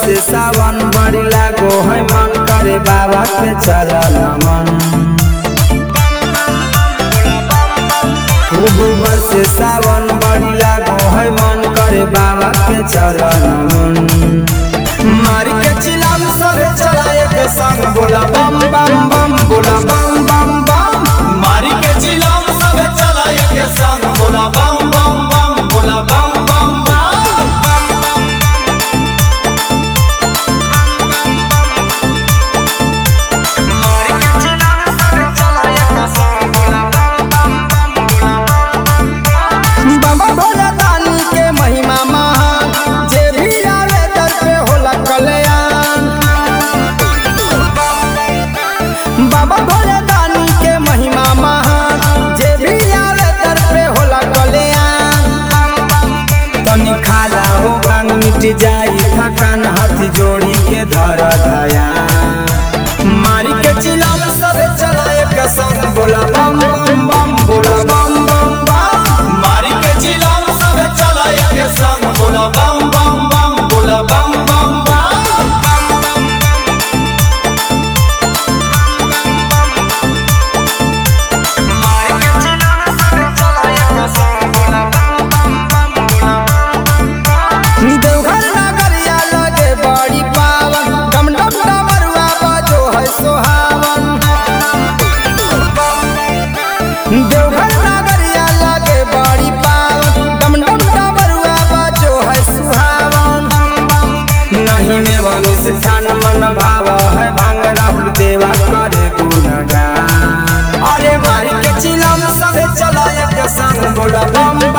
बरसे सावन बड़ी लागो है मन करे बाबा के चरण मन खूब बरसे सावन बड़ी लागो है मन करे बाबा के चरण मन मारी के चिलाम सरे चलाए के संग बोला बम बम बम बोला बम बम बम मारी के चिलम सब चलाए के संग बोला बम बम बम बोला बम बम बम बाबा भोला दानी के महिमा महान जे भी आवे दर पे होला कल्याण बाबा भोला दानी के महिमा महान जे भी आवे दर पे होला कल्याण तनी खाला हो भांग मिट जाई थकान हाथ जोड़ी के धर धया मारी के चिलम सब चलाए के संग बोला बम बम बम बोला बम बम बम मारी के चिलम सब चलाए के संग बोला बम बम बम बोला बम बम बम देवघर नगरिया लगे बड़ी पावन डम डम डमरुआ बजो है सोहावन देवघर नगरिया लगे बड़ी पावन डम डम डमरुआ बजो है सुहावन नहीं में अनुष्ठान मन भाव है भांग राहुल देवा करे गुणगान अरे मारी के चिलम सब चलाए के संग बोला बम